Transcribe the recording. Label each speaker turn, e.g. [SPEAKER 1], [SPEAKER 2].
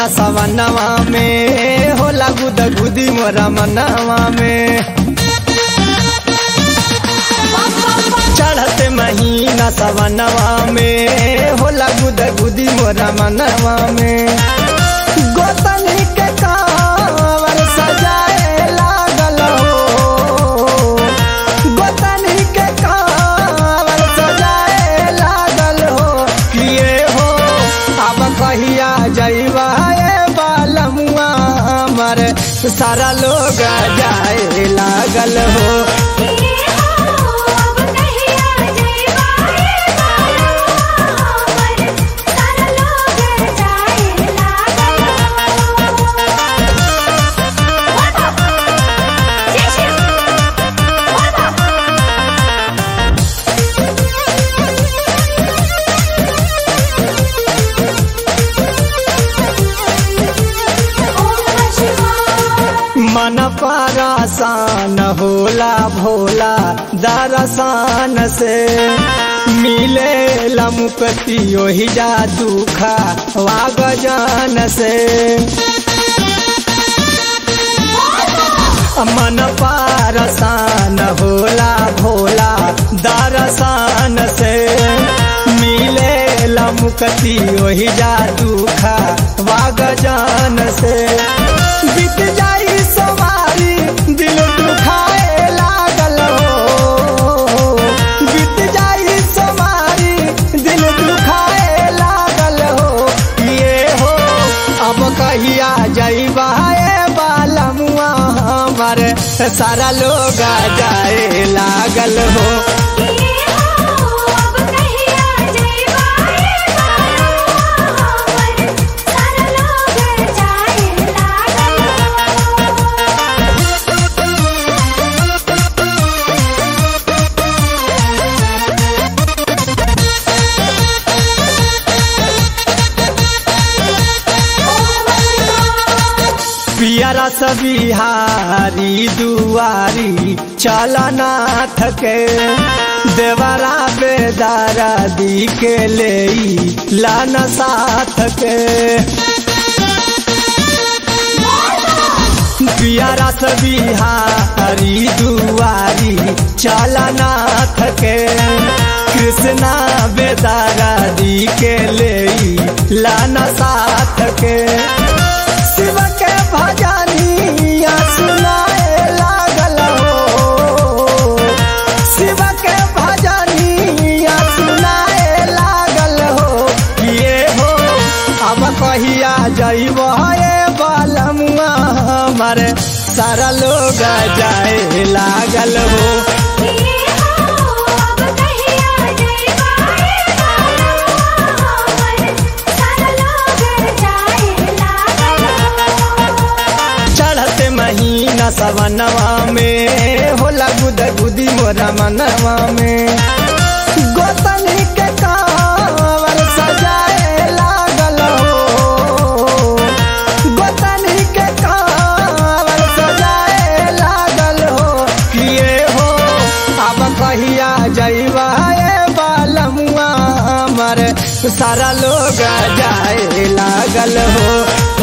[SPEAKER 1] सवनवा में होला गुद गुदी मोरा मनवा में चढ़ते महीना सवनवा में होला गुद गुदी मोरा मनवा में गोतनी के कांवर सजाए लागल हो गोतनी के कांवर सजाए लागल हो किए हो अब कहिया जइबा ए बालमुआ हमर सारा लोग जाए लागल हो
[SPEAKER 2] अब कहिया जइबा ए बालमुआ हमर सारा लोग जाए लागल
[SPEAKER 1] मन परासान होला भोला दरसान से मिले लमुकती ओहि जा दुखा वाग जान से मन पारसान होला भोला दरसान से मिले लमुकती ओहि जा दुखा वाग जान से बीत जाई सवारी दिल दुखाए लागल हो बीत जाई सवारी दिल दुखाए लागल हो ये हो अब कहिया जइबा ए बालमुआ हमर सारा लोग जाए लागल हो
[SPEAKER 2] अब कहिया जइबा ए बालमुआ हमर सारा लोग जाए लागल
[SPEAKER 1] पियरा सबिहारी दुआरी चलनाथ के देवरा बेदारा दी के ले लाना साथ के पियरा सबिहारी दुआरी चलनाथ के कृष्णा बेदारा दी के ले लाना साथ के शिव के भजनिया सुनाए लागल हो शिव के भजनिया सुनाए लागल हो किए हो अब कहिया जइब ए बालमुआ हमर सारा लोग जाए लागल हो
[SPEAKER 2] अब कहिया जइबा ए बालमुआ हमर सारा लोग जाए लागल
[SPEAKER 1] चढ़ते महीना सवनवा में होला गुद गुदी मोरा मनवा में गोतनी के कांवर सजाए लागल हो गोतनी के कांवर सजाए लागल हो किए हो अब कहिया जइबा ए बालमुआ हमर सारा लोग जाए लागल हो